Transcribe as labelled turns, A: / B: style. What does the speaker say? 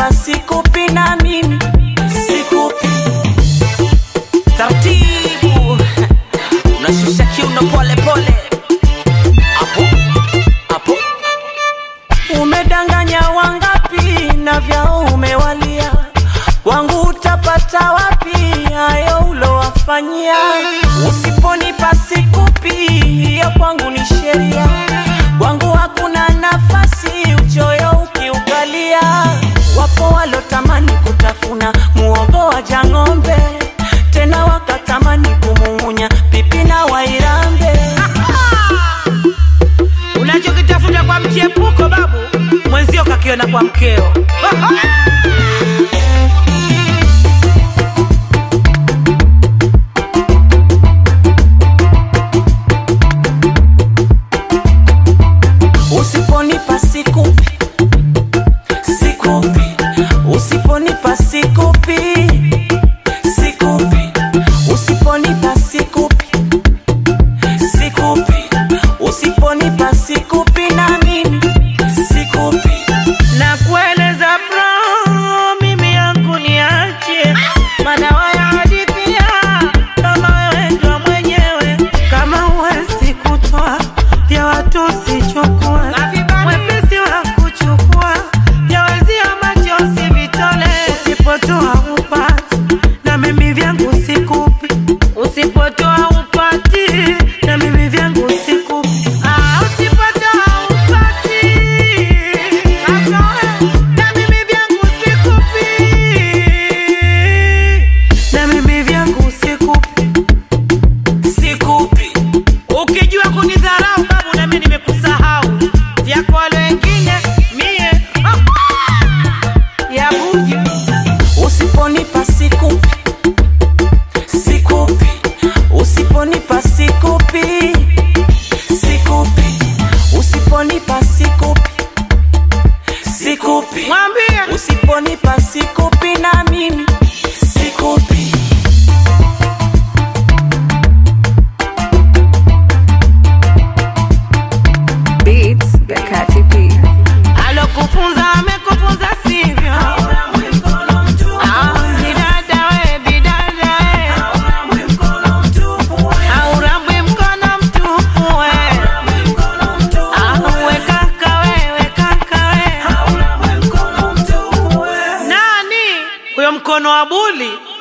A: usiponipa sikupi na mimi sikupi taratibu unashusha kiuno pole pole hapo hapo umedanganya wangapi na vyao umewalia kwangu utapata wapi hayo ulowafanyia usiponipa sikupi hiyo kwangu ni sheria kwangu hakuna nafasi uchoyo ukiukalia wapo walotamani kutafuna muogo wa jang'ombe tena wakatamani kumung'unya pipi na wairambe
B: unachokitafuta kwa mchepuko babu mwenzio kakiona kwa mkeo
A: usiponipa sikupi sikupi usiponipa sikupi sikupi usiponipa sikupi sikupi usiponipa sikupi na mimi sikupi
B: na kueleza bro mimi yangu niache madawa ya hadithia kama wewe ndo mwenyewe
A: kama uwezi kutoa vya watu usichukua
B: wepesi wa kuchukua
A: jawezia macho usivitole usipotoa upati na mimi vyangu sikupi
B: usipotoa upati
A: na mimi vyangu sikupi
B: Ah, usipotoa upati na mimi vyangu sikupi
A: na mimi vyangu sikupi sikupi
B: ukijua kunidharau babu nami nimekusahau vyako wale wengine mie ya buju
A: usiponipa sikupi sikupi usiponipa sikupi sikupi usiponipa sikupi sikupi
B: mwambie
A: usiponipa sikupi na mimi sikupi
C: Beats Bekati P.
B: alokufunza amekufunza sivyo Ah, bidada we, bidada we. Haurambwi mkono mtupu we. Ah, we kaka we, we kaka we. nani huyo mkono wa buli